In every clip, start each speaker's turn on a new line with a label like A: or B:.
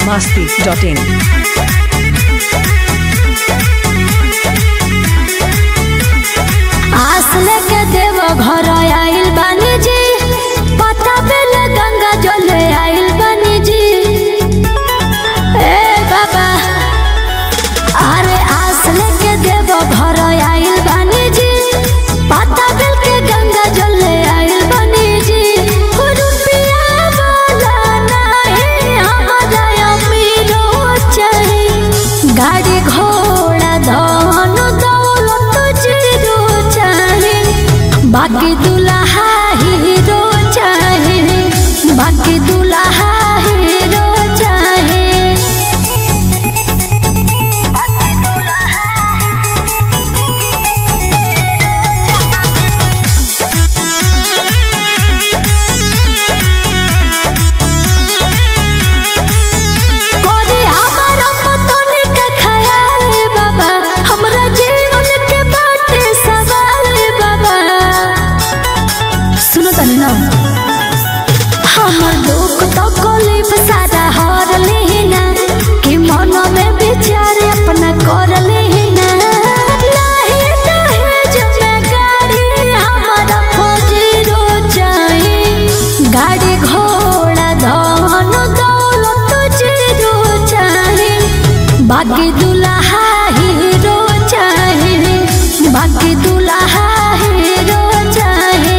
A: masti.in.
B: आस लेके देव घर आइल बानी जी पता बेल गंगा जले आइल बानी जी ए बाबा अरे आस लेके देव घर आइल बानी जी पता बेल के गंगा जले आइल बानी जी रुपया वाला नहीं हमारा अमीरो चाही गाड़ी घोड़ा धन दौलत जीरो चाहे बाकी दुल्हा हीरो चाहे बाकी दुल्हा हीरो चाहे कोरी हमारा पतन के ख्याल बाबा हमरा जीवन के बाटे सवाल बाबा सुनो तनी ना हमर दुख तो कोलिफ सारा हार लेना कि मन में विचार अपना कर लेना नाही दहेज में गाड़ी हमारा फौजीरो चाही गाड़ी घोड़ा धन दौलत जीरो चाही बाकी दुल्हा हीरो चाही बाकी दुल्हा हीरो चाही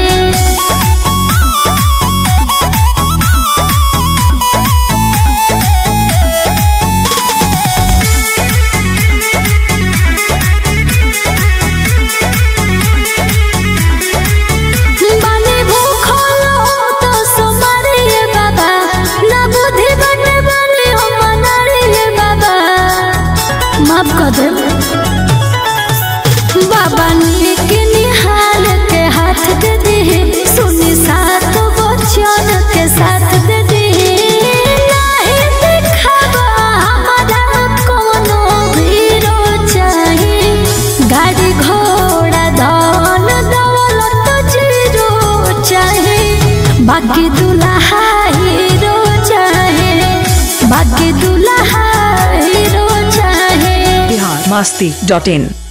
B: बानी भूखल तो सोमारी बाबा ना बुद्धि बने बानी हो मनारी बाबा माफ कर दे बाबा नीक निहाल के हाथ दे दे सुनी सात बच्चन के साथ दे दे नाही दिखावा हमारा कोनो हीरो चाही गाड़ी घोड़ा धन दौलत जीरो चाहे बाकी दुल्हा हीरो चाहे बाकी दुल्हा हीरो चाहे
A: Bihar masti.in.